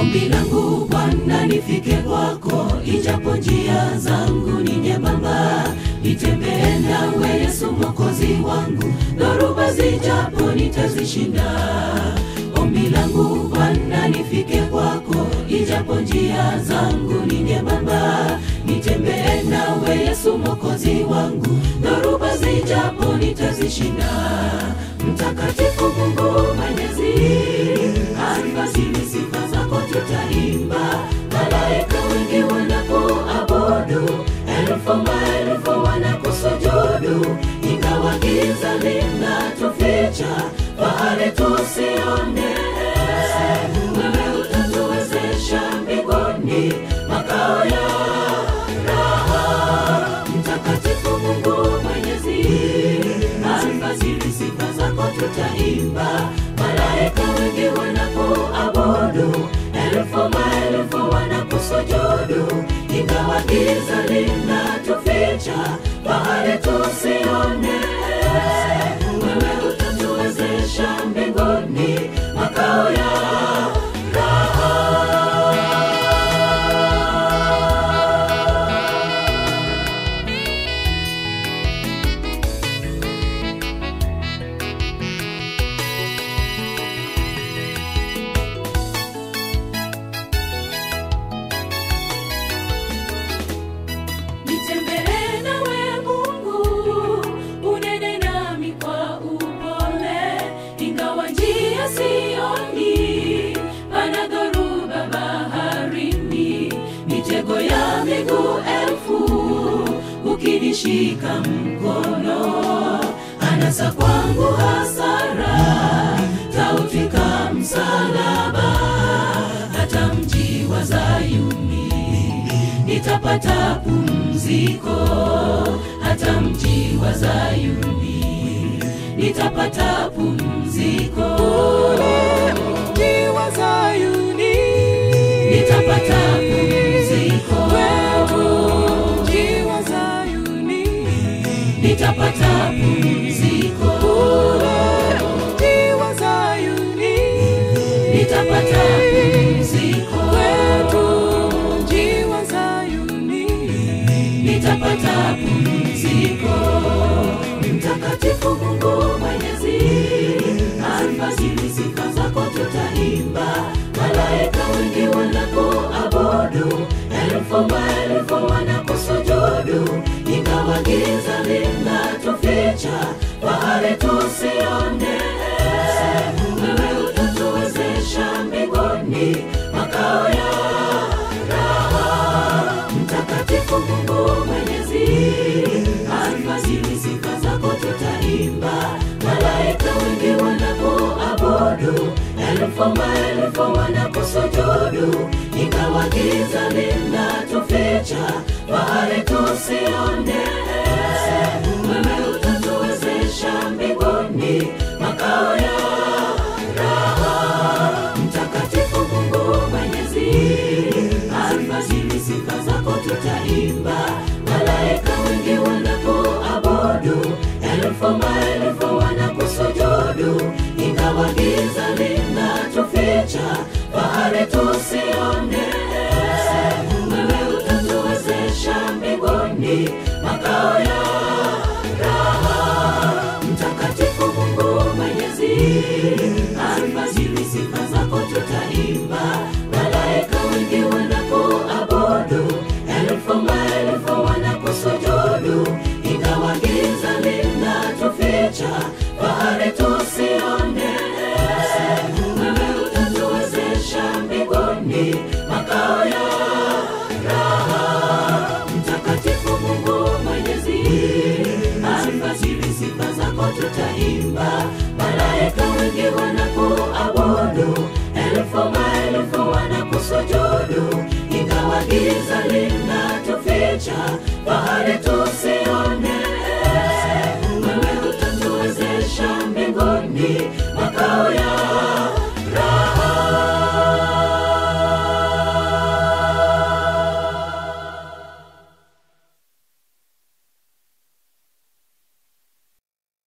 Ombi langu Bwana nifike kwako, ijapo njia zangu ni nyembamba, nitembee nawe Yesu mwokozi wangu, dhoruba zijapo nitazishinda. Ombi langu Bwana nifike kwako, ijapo njia zangu ni nyembamba, nitembee nawe Yesu mwokozi wangu, dhoruba zijapo nitazishinda. Mtakatifu Mungu Mwenyezi, alfajiri sifa zako tutaimba, malaika wengi wanakuabudu, elfu maelfu wanakusujudu, ingawa giza linatuficha, fahari tusione. Wewe utatuwezesha mbinguni, makao ya raha. Mtakatifu Mungu Mwenyezi, alfajiri sifa zako tutaimba, malaika wengi wanakuabudu, elfu maelfu wanakusujudu, ingawa giza linatuficha, fahari tusione. Wewe utatuwezesha mbinguni, makao ya Nitembee nawe Mungu, unene nami kwa upole, ingawa njia sioni, pana dhoruba baharini, mitego ya miguu elfu, ukinishika mkono, anasa kwangu hasara, tautwika msalaba, hata mji wa Zayuni nitapata pumziko hata mji wa Zayuni, nitapata pumziko Mji wa Zayuni, nitapata pumziko mji wa Zayuni, nitapata pumziko mji wa Zayuni, nitapata pumziko mji wa Zayuni, nitapata pumziko. Mtakatifu Mungu Mwenyezi, alfajiri sifa zako tutaimba, malaika wengi wanakuabudu, elfu maelfu wanakusujudu, ingawa giza linatuficha, fahari tusione. Wewe utatuwezesha mbinguni, makao ya raha. Mtakatifu Mungu Mwenyezi, alfajiri sifa zako tutaimba, malaika wengi wanakuabudu, elfu maelfu wanakusujudu, ingawa giza linatuficha, fahari tusione. Wewe utatuwezesha mbinguni, makao ya raha. Mtakatifu Mungu Mwenyezi, alfajiri sifa zako tutaimba, malaika wengi wanakuabudu, elfu maelfu wanakusujudu, ingawa giza linatuficha, fahari tusione. Wewe utatuwezesha mbinguni, makao ya raha. Mtakatifu Mungu Mwenyezi, alfajiri sifa zako tutaimba, malaika wengi wanakuabudu, elfu maelfu wanakusujudu, ingawa giza linatuficha, fahari tusione. Wewe utatuwezesha mbinguni, makao ya raha. Mtakatifu Mungu Mwenyezi, alfajiri sifa zako tutaimba